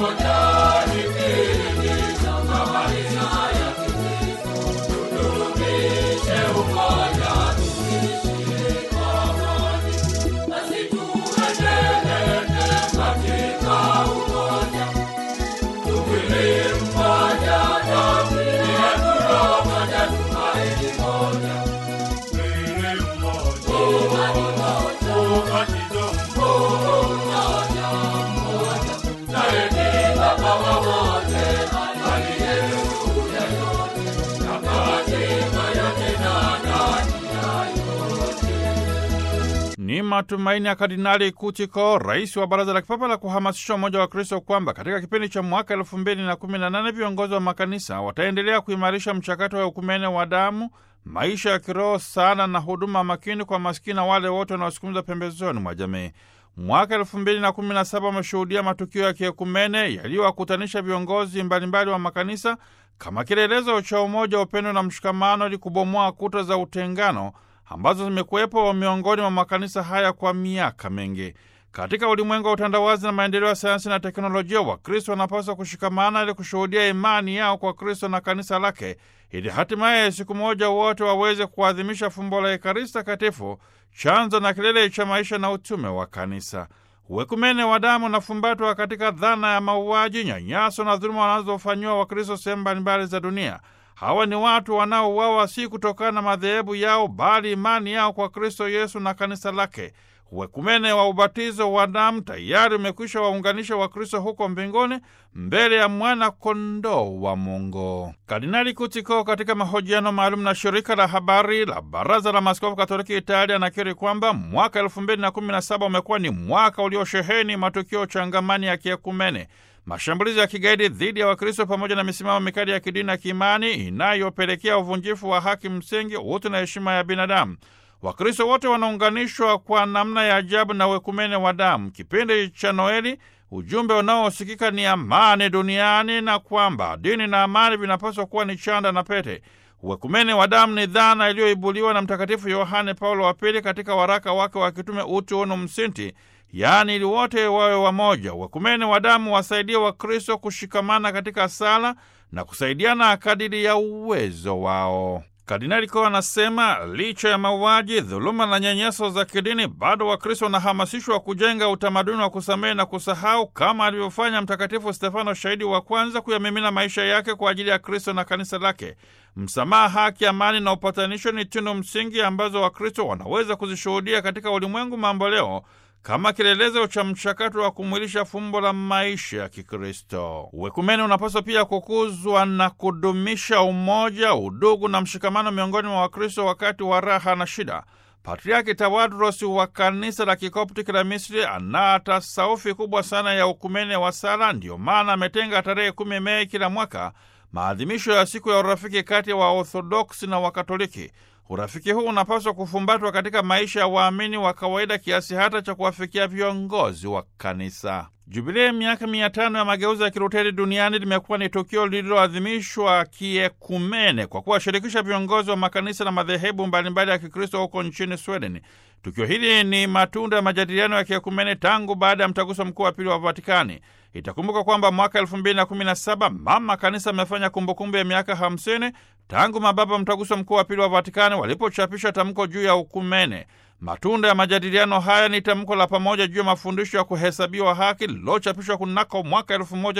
Ni matumaini ya Kardinali Kutiko, rais wa Baraza la Kipapa la kuhamasisha umoja wa Kristo, kwamba katika kipindi cha mwaka elfu mbili na kumi na nane viongozi wa makanisa wataendelea kuimarisha mchakato wa ukumene wa damu, maisha ya kiroho, sala na huduma makini kwa maskini na wale wote wanaosukumza pembezoni mwa jamii. Mwaka elfu mbili na kumi na saba umeshuhudia matukio ya kiekumene yaliyowakutanisha viongozi mbalimbali wa makanisa kama kielelezo cha umoja, upendo na mshikamano, ili kubomoa kuta za utengano ambazo zimekuwepo miongoni mwa makanisa haya kwa miaka mingi. Katika ulimwengu wa utandawazi na maendeleo ya sayansi na teknolojia, Wakristo wanapaswa kushikamana ili kushuhudia imani yao kwa Kristo na kanisa lake, ili hatimaye siku moja wote waweze kuadhimisha fumbo la Ekaristi Takatifu, chanzo na kilele cha maisha na utume wa kanisa. Uwekumene wa damu unafumbatwa katika dhana ya mauaji, nyanyaso na dhuluma wanazofanyiwa Wakristo sehemu mbalimbali za dunia. Hawa ni watu wanaouawa si kutokana na madhehebu yao, bali imani yao kwa Kristo Yesu na kanisa lake. Uwekumene wa ubatizo wa damu tayari umekwisha waunganisha Wakristo huko mbinguni mbele ya mwana kondoo wa Mungu. Kardinali Kutiko, katika mahojiano maalum na shirika la habari la Baraza la Maaskofu Katoliki Italia, anakiri kwamba mwaka elfu mbili na kumi na saba umekuwa ni mwaka uliosheheni matukio changamani ya kiekumene mashambulizi ya kigaidi dhidi ya Wakristo pamoja na misimamo mikali ya kidini na kiimani inayopelekea uvunjifu wa haki msingi, utu na heshima ya binadamu. Wakristo wote wanaunganishwa kwa namna ya ajabu na uwekumene wa damu. Kipindi cha Noeli, ujumbe unaosikika ni amani duniani na kwamba dini na amani vinapaswa kuwa ni chanda na pete. Uwekumene wa damu ni dhana iliyoibuliwa na Mtakatifu Yohane Paulo wa Pili katika waraka wake wa kitume Utu Unum Sinti, yaani ili wote wawe wamoja. Uwekumene wa damu wasaidia Wakristo kushikamana katika sala na kusaidiana kadiri ya uwezo wao. Kardinali Ko anasema licha ya mauaji, dhuluma na nyanyaso za kidini, bado Wakristo wanahamasishwa kujenga utamaduni wa kusamehe na kusahau, kama alivyofanya Mtakatifu Stefano, shahidi wa kwanza kuyamimina maisha yake kwa ajili ya Kristo na kanisa lake. Msamaha, haki, amani na upatanisho ni tunu msingi ambazo Wakristo wanaweza kuzishuhudia katika ulimwengu mambo leo kama kielelezo cha mchakato wa kumwilisha fumbo la maisha ya Kikristo. Uwekumene unapaswa pia kukuzwa na kudumisha umoja, udugu na mshikamano miongoni mwa Wakristo wakati wa raha na shida. Patriaki Tawadros wa kanisa la Kikoptiki la Misri ana tasaufi kubwa sana ya ukumene wa sala. Ndiyo maana ametenga tarehe kumi Mei kila mwaka maadhimisho ya siku ya urafiki kati ya Waorthodoksi na Wakatoliki. Urafiki huu unapaswa kufumbatwa katika maisha ya waamini wa kawaida kiasi hata cha kuwafikia viongozi wa kanisa. Jubilei miaka mia tano ya mageuzi ya Kiluteri duniani limekuwa ni tukio lililoadhimishwa kiekumene kwa kuwashirikisha viongozi wa makanisa na madhehebu mbalimbali ya Kikristo huko nchini Sweden. Tukio hili ni matunda ya majadiliano ya kiekumene tangu baada ya mtaguso mkuu wa pili wa Vatikani. Itakumbuka kwamba mwaka elfu mbili na kumi na saba mama kanisa amefanya kumbukumbu ya miaka hamsini tangu mababa mtaguso mkuu wa pili wa Vatikani walipochapisha tamko juu ya ukumene. Matunda ya majadiliano haya ni tamko la pamoja juu ya mafundisho ya kuhesabiwa haki lililochapishwa kunako mwaka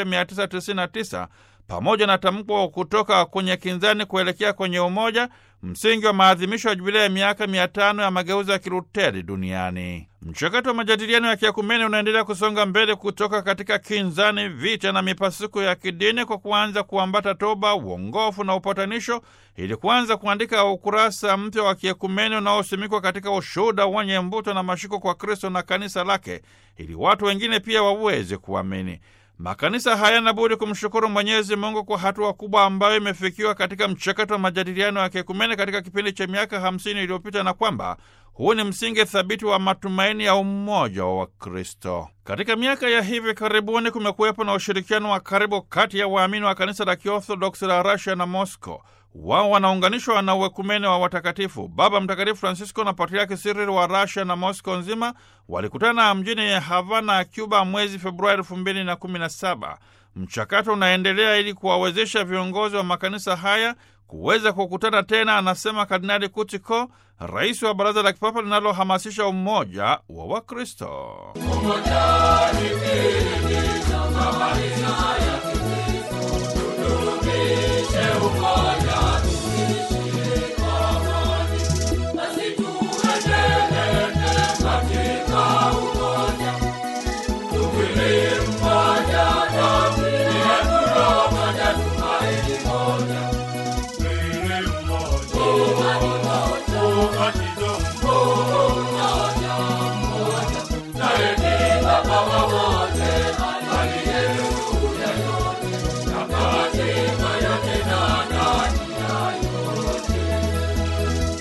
1999 pamoja na tamko kutoka kwenye kinzani kuelekea kwenye umoja, msingi wa maadhimisho ya jubilei ya miaka mia tano ya mageuzi ya Kiluteri duniani. Mchakato wa majadiliano ya kiakumene unaendelea kusonga mbele kutoka katika kinzani, vita na mipasuko ya kidini kwa kuanza kuambata toba, uongofu na upatanisho, ili kuanza kuandika ukurasa mpya wa kiakumene unaosimikwa katika ushuhuda wenye mvuto na mashiko kwa Kristo na kanisa lake, ili watu wengine pia waweze kuamini. Makanisa hayana budi kumshukuru Mwenyezi Mungu kwa hatua kubwa ambayo imefikiwa katika mchakato wa majadiliano ya kiekumene katika kipindi cha miaka hamsini iliyopita na kwamba huu ni msingi thabiti wa matumaini ya umoja wa Wakristo. Katika miaka ya hivi karibuni kumekuwepo na ushirikiano wa karibu kati ya waamini wa kanisa la Kiorthodoksi la Russia na Moscow. wao wanaunganishwa na uwekumene wa watakatifu. Baba Mtakatifu Francisco na Patriaki Cyril wa Russia na Moscow nzima walikutana mjini Havana, Cuba mwezi Februari elfu mbili na kumi na saba. Mchakato unaendelea ili kuwawezesha viongozi wa makanisa haya kuweza kukutana tena, anasema Kardinali Kutiko, rais wa Baraza la Kipapa linalohamasisha umoja wa Wakristo.